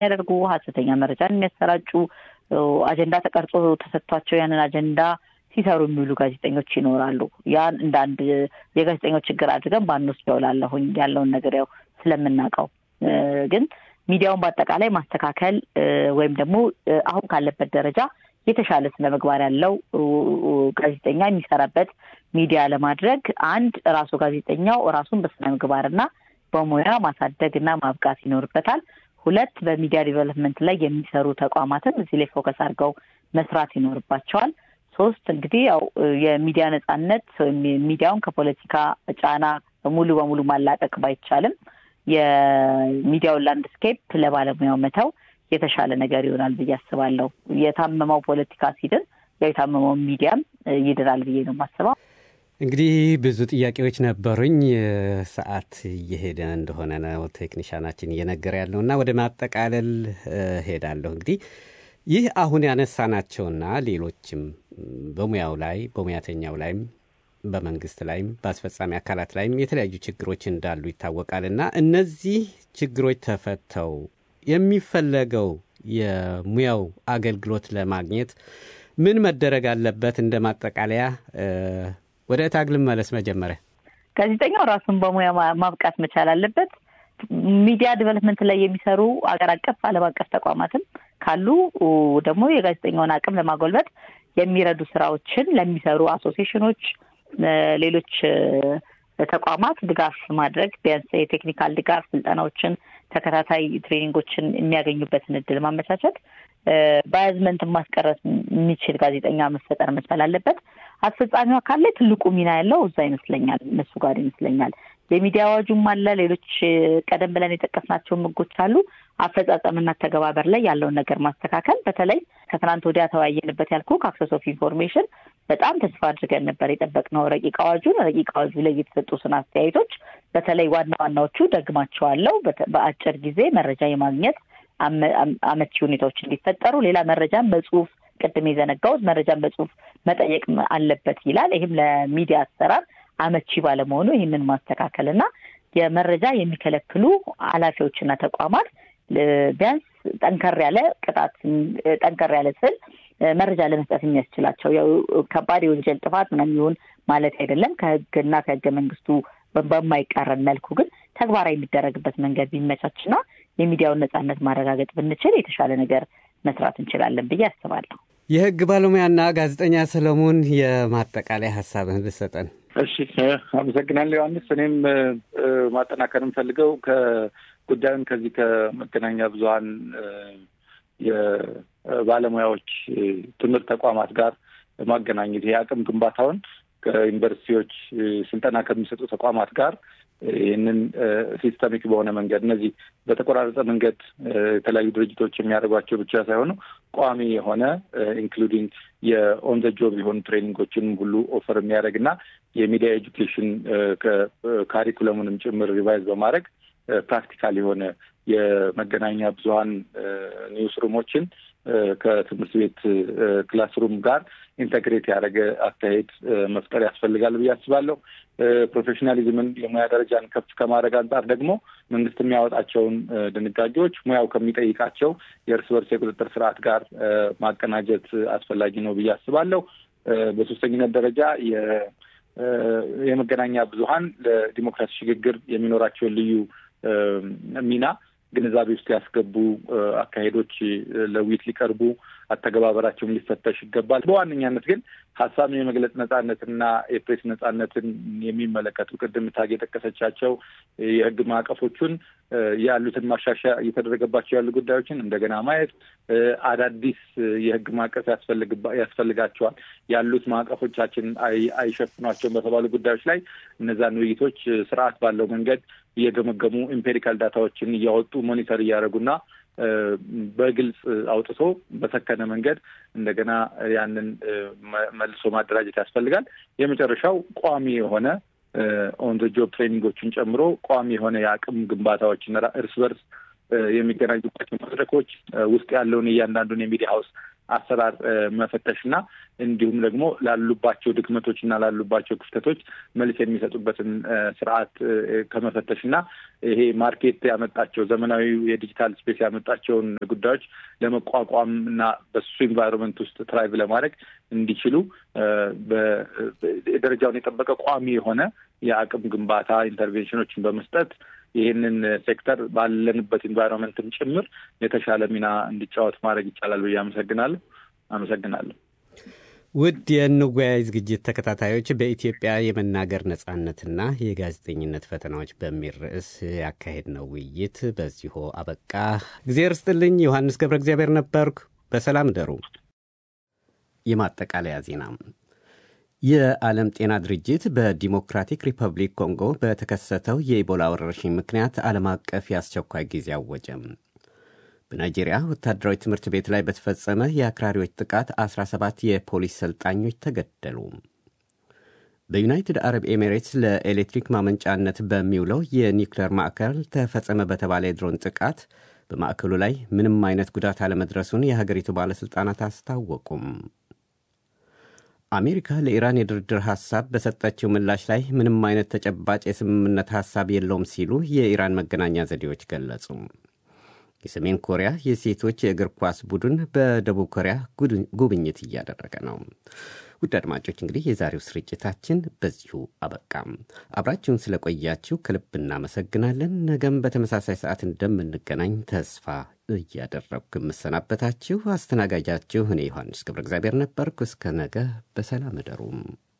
የሚያደርጉ ሀሰተኛ መረጃን የሚያሰራጩ አጀንዳ ተቀርጾ ተሰጥቷቸው ያንን አጀንዳ ሲሰሩ የሚውሉ ጋዜጠኞች ይኖራሉ። ያን እንደ አንድ የጋዜጠኞች ችግር አድርገን ባንወስደው እላለሁኝ ያለውን ነገር ያው ስለምናውቀው ግን ሚዲያውን በአጠቃላይ ማስተካከል ወይም ደግሞ አሁን ካለበት ደረጃ የተሻለ ስነ ምግባር ያለው ጋዜጠኛ የሚሰራበት ሚዲያ ለማድረግ አንድ ራሱ ጋዜጠኛው ራሱን በስነ ምግባርና በሙያ ማሳደግ እና ማብቃት ይኖርበታል። ሁለት በሚዲያ ዲቨሎፕመንት ላይ የሚሰሩ ተቋማትን እዚህ ላይ ፎከስ አድርገው መስራት ይኖርባቸዋል። ሶስት እንግዲህ ያው የሚዲያ ነጻነት ወይም ሚዲያውን ከፖለቲካ ጫና ሙሉ በሙሉ ማላቀቅ ባይቻልም የሚዲያውን ላንድስኬፕ ለባለሙያው መተው የተሻለ ነገር ይሆናል ብዬ አስባለሁ። የታመመው ፖለቲካ ሲድን ያው የታመመው ሚዲያም ይድናል ብዬ ነው የማስበው። እንግዲህ ብዙ ጥያቄዎች ነበሩኝ። ሰዓት እየሄደ እንደሆነ ነው ቴክኒሻናችን እየነገረ ያለው እና ወደ ማጠቃለል ሄዳለሁ። እንግዲህ ይህ አሁን ያነሳናቸውና ሌሎችም በሙያው ላይ በሙያተኛው ላይም በመንግስት ላይም በአስፈጻሚ አካላት ላይም የተለያዩ ችግሮች እንዳሉ ይታወቃል እና እነዚህ ችግሮች ተፈተው የሚፈለገው የሙያው አገልግሎት ለማግኘት ምን መደረግ አለበት? እንደ ማጠቃለያ ወደ እታግ ልመለስ። መጀመሪያ ጋዜጠኛው ራሱን በሙያ ማብቃት መቻል አለበት። ሚዲያ ዲቨሎፕመንት ላይ የሚሰሩ አገር አቀፍ፣ ዓለም አቀፍ ተቋማትም ካሉ ደግሞ የጋዜጠኛውን አቅም ለማጎልበት የሚረዱ ስራዎችን ለሚሰሩ አሶሲዬሽኖች፣ ሌሎች ተቋማት ድጋፍ ማድረግ ቢያንስ የቴክኒካል ድጋፍ ስልጠናዎችን፣ ተከታታይ ትሬኒንጎችን የሚያገኙበትን እድል ማመቻቸት፣ ባያዝመንት ማስቀረት የሚችል ጋዜጠኛ መፈጠር መቻል አለበት። አስፈጻሚው አካል ላይ ትልቁ ሚና ያለው እዛ ይመስለኛል፣ እነሱ ጋር ይመስለኛል። የሚዲያ አዋጁም አለ፣ ሌሎች ቀደም ብለን የጠቀስናቸውን ህጎች አሉ። አፈጻጸምና ተገባበር ላይ ያለውን ነገር ማስተካከል፣ በተለይ ከትናንት ወዲያ ተወያየንበት ያልኩ ከአክሰስ ኦፍ ኢንፎርሜሽን በጣም ተስፋ አድርገን ነበር የጠበቅነው ረቂቅ አዋጁን። ረቂቅ አዋጁ ላይ የተሰጡትን አስተያየቶች በተለይ ዋና ዋናዎቹ ደግማቸዋለሁ። በአጭር ጊዜ መረጃ የማግኘት አመቺ ሁኔታዎች እንዲፈጠሩ፣ ሌላ መረጃን በጽሁፍ ቅድም የዘነጋሁት መረጃን በጽሁፍ መጠየቅ አለበት ይላል። ይህም ለሚዲያ አሰራር አመቺ ባለመሆኑ ይህንን ማስተካከል እና የመረጃ የሚከለክሉ ኃላፊዎችና ተቋማት ቢያንስ ጠንከር ያለ ቅጣት ጠንከር ያለ ስል መረጃ ለመስጠት የሚያስችላቸው ያው ከባድ የወንጀል ጥፋት ምናምን ይሁን ማለት አይደለም። ከህግና ከህገ መንግስቱ በማይቃረን መልኩ ግን ተግባራዊ የሚደረግበት መንገድ ቢመቻችና የሚዲያውን ነጻነት ማረጋገጥ ብንችል የተሻለ ነገር መስራት እንችላለን ብዬ አስባለሁ። የህግ ባለሙያና ጋዜጠኛ ሰለሞን የማጠቃለያ ሀሳብህን ብትሰጠን። እሺ፣ አመሰግናለሁ ዮሐንስ። እኔም ማጠናከር የምፈልገው ከጉዳዩን ከዚህ ከመገናኛ ብዙኃን የባለሙያዎች ትምህርት ተቋማት ጋር ማገናኘት ይሄ አቅም ግንባታውን ከዩኒቨርሲቲዎች ስልጠና ከሚሰጡ ተቋማት ጋር ይህንን ሲስተሚክ በሆነ መንገድ እነዚህ በተቆራረጠ መንገድ የተለያዩ ድርጅቶች የሚያደርጓቸው ብቻ ሳይሆኑ ቋሚ የሆነ ኢንክሉዲንግ የኦን ዘ ጆብ የሆኑ ትሬኒንጎችንም ሁሉ ኦፈር የሚያደርግ እና የሚዲያ ኤጁኬሽን ካሪኩለሙንም ጭምር ሪቫይዝ በማድረግ ፕራክቲካል የሆነ የመገናኛ ብዙኃን ኒውስ ሩሞችን ከትምህርት ቤት ክላስሩም ጋር ኢንተግሬት ያደረገ አካሄድ መፍጠር ያስፈልጋል ብዬ አስባለሁ። ፕሮፌሽናሊዝምን የሙያ ደረጃን ከፍ ከማድረግ አንጻር ደግሞ መንግስት የሚያወጣቸውን ድንጋጌዎች ሙያው ከሚጠይቃቸው የእርስ በርስ የቁጥጥር ስርዓት ጋር ማቀናጀት አስፈላጊ ነው ብዬ አስባለሁ። በሶስተኝነት ደረጃ የመገናኛ ብዙኃን ለዲሞክራሲ ሽግግር የሚኖራቸውን ልዩ ሚና ግንዛቤ ውስጥ ያስገቡ አካሄዶች ለውይይት ሊቀርቡ አተገባበራቸውን ሊፈተሽ ይገባል። በዋነኛነት ግን ሀሳብን የመግለጽ ነጻነትና የፕሬስ ነጻነትን የሚመለከቱ ቅድም ታግ የጠቀሰቻቸው የህግ ማዕቀፎቹን ያሉትን ማሻሻያ እየተደረገባቸው ያሉ ጉዳዮችን እንደገና ማየት፣ አዳዲስ የህግ ማዕቀፍ ያስፈልጋቸዋል ያሉት ማዕቀፎቻችን አይሸፍኗቸውም በተባሉ ጉዳዮች ላይ እነዛን ውይይቶች ስርዓት ባለው መንገድ እየገመገሙ ኢምፔሪካል ዳታዎችን እያወጡ ሞኒተር እያደረጉና በግልጽ አውጥቶ በሰከነ መንገድ እንደገና ያንን መልሶ ማደራጀት ያስፈልጋል። የመጨረሻው ቋሚ የሆነ ኦን ዘ ጆብ ትሬኒንጎችን ጨምሮ ቋሚ የሆነ የአቅም ግንባታዎችን እርስ በርስ የሚገናኙባቸው መድረኮች ውስጥ ያለውን እያንዳንዱን የሚዲያ ሀውስ አሰራር መፈተሽና እንዲሁም ደግሞ ላሉባቸው ድክመቶች እና ላሉባቸው ክፍተቶች መልስ የሚሰጡበትን ስርዓት ከመፈተሽና ይሄ ማርኬት ያመጣቸው ዘመናዊ የዲጂታል ስፔስ ያመጣቸውን ጉዳዮች ለመቋቋም እና በሱ ኢንቫይሮንመንት ውስጥ ትራይቭ ለማድረግ እንዲችሉ ደረጃውን የጠበቀ ቋሚ የሆነ የአቅም ግንባታ ኢንተርቬንሽኖችን በመስጠት ይህንን ሴክተር ባለንበት ኢንቫይሮንመንትም ጭምር የተሻለ ሚና እንዲጫወት ማድረግ ይቻላል ብዬ አመሰግናለሁ። አመሰግናለሁ። ውድ የንወያይ ዝግጅት ተከታታዮች በኢትዮጵያ የመናገር ነጻነትና የጋዜጠኝነት ፈተናዎች በሚል ርዕስ ያካሄድነው ውይይት በዚሁ አበቃ። እግዚአብሔር ስጥልኝ። ዮሐንስ ገብረ እግዚአብሔር ነበርኩ። በሰላም ደሩ። የማጠቃለያ ዜና የዓለም ጤና ድርጅት በዲሞክራቲክ ሪፐብሊክ ኮንጎ በተከሰተው የኢቦላ ወረርሽኝ ምክንያት ዓለም አቀፍ የአስቸኳይ ጊዜ አወጀም። በናይጄሪያ ወታደራዊ ትምህርት ቤት ላይ በተፈጸመ የአክራሪዎች ጥቃት 17 የፖሊስ ሰልጣኞች ተገደሉ። በዩናይትድ አረብ ኤሚሬትስ ለኤሌክትሪክ ማመንጫነት በሚውለው የኒውክሌር ማዕከል ተፈጸመ በተባለ የድሮን ጥቃት በማዕከሉ ላይ ምንም አይነት ጉዳት አለመድረሱን የሀገሪቱ ባለሥልጣናት አስታወቁም። አሜሪካ ለኢራን የድርድር ሐሳብ በሰጠችው ምላሽ ላይ ምንም አይነት ተጨባጭ የስምምነት ሐሳብ የለውም ሲሉ የኢራን መገናኛ ዘዴዎች ገለጹ። የሰሜን ኮሪያ የሴቶች የእግር ኳስ ቡድን በደቡብ ኮሪያ ጉብኝት እያደረገ ነው። ውድ አድማጮች እንግዲህ የዛሬው ስርጭታችን በዚሁ አበቃም። አብራችሁን ስለቆያችሁ ከልብ እናመሰግናለን። ነገም በተመሳሳይ ሰዓት እንደምንገናኝ ተስፋ እያደረግኩ የምሰናበታችሁ አስተናጋጃችሁ እኔ ዮሐንስ ገብረ እግዚአብሔር ነበርኩ። እስከ ነገ በሰላም እደሩም።